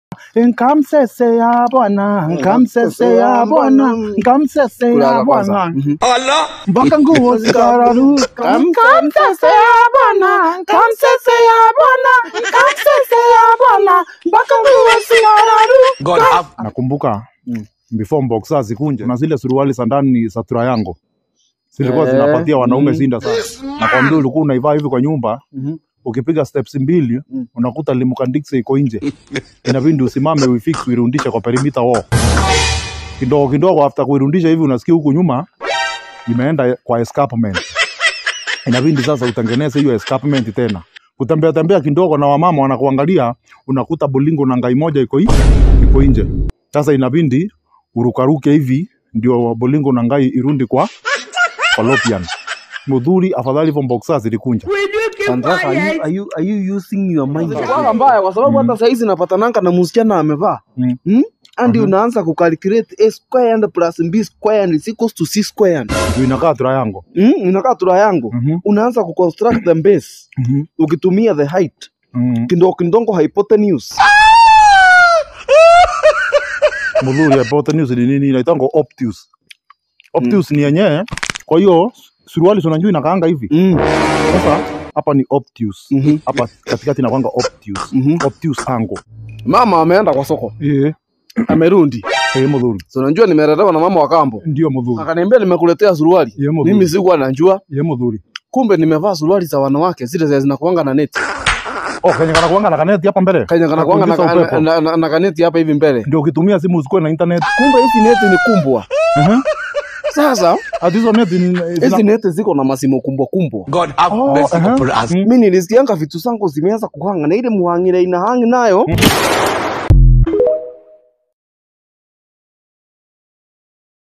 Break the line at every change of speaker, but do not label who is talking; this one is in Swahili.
Nkamsese ya bwana, nkamsese ya bwana, nkamsese ya
Kulala kwanza.
bwana.
Mhm.
Mpaka nguo zikararuka. Nkamsese ya bwana, nkamsese ya bwana, nkamsese ya bwana, mpaka nguo zikararuka. Nakumbuka before Boxer zikunje na zile suruali za ndani za Triangle zilikuwa
Eh,
zinapatia wanaume
mm.
zinda sana. Nakwambia ulikuwa unaivaa hivi kwa nyumba
Mhm.
ukipiga steps mbili
Mm.
unakuta limukandikse iko nje, inabidi usimame uifix uirundishe kwa perimeter wall kidogo kidogo. After kuirundisha hivi, unasikia huku nyuma imeenda kwa escarpment, inabidi sasa utengeneze hiyo escarpment tena, kutembea tembea kidogo, na wamama wanakuangalia, unakuta bolingo na ngai moja iko hii iko nje. Sasa inabidi urukaruke hivi ndio bolingo na ngai irundi kwa fallopian. Mudhuri afadhali hivyo boxer zilikunja.
Sandra, are you, are you, are you using your mind?
Kwa mbaya kwa sababu hata saizi napatananga na msichana amevaa
Mm.
hmm? andi
Mhm.
unaanza kucalculate a square plus b square is equals to c square
Ndio inakaa triangle.
hmm? inakaa tura yangu
Mhm.
unaanza kuconstruct the base
Mhm.
ukitumia the height
Mhm.
kidogo kidogo hypotenuse
Mudhuri hypotenuse ni nini? Inaitangwa obtuse. Obtuse ni yenyewe. Kwa hiyo suruali si unajua inakaanga hivi.
mm.
Sasa hapa ni obtuse.
Mhm.
Hapa katikati inakwanga obtuse.
Mhm.
Obtuse angle.
mama ameenda kwa soko
Eh,
amerundi
eh mudhuri.
so unajua nimelelewa na mama wa kambo
Ndio mudhuri.
akaniambia nimekuletea suruali
Ye mudhuri.
mimi sikuwa najua
Ye mudhuri.
kumbe nimevaa suruali za wanawake zile zenye zinakuanga na neti
Oh, Kenya kana kuanga na kaneti hapa mbele.
kanya kanakuanga na,
Kuingiza
na,
upepo.
na, na, na kaneti hapa hivi mbele
Ndio ukitumia simu usikuwe na internet.
kumbe hizi neti ni kumbwa
Mhm.
sasa
Ati hizo neti ni
hizi
zina-
neti ziko na masimo kumbwa kumbwa
God have
Oh,
mercy
aha.
upon us.
Mm.
mi nilisikianga vitu zangu zimeanza kuhanga na ile muhangire inahangi nayo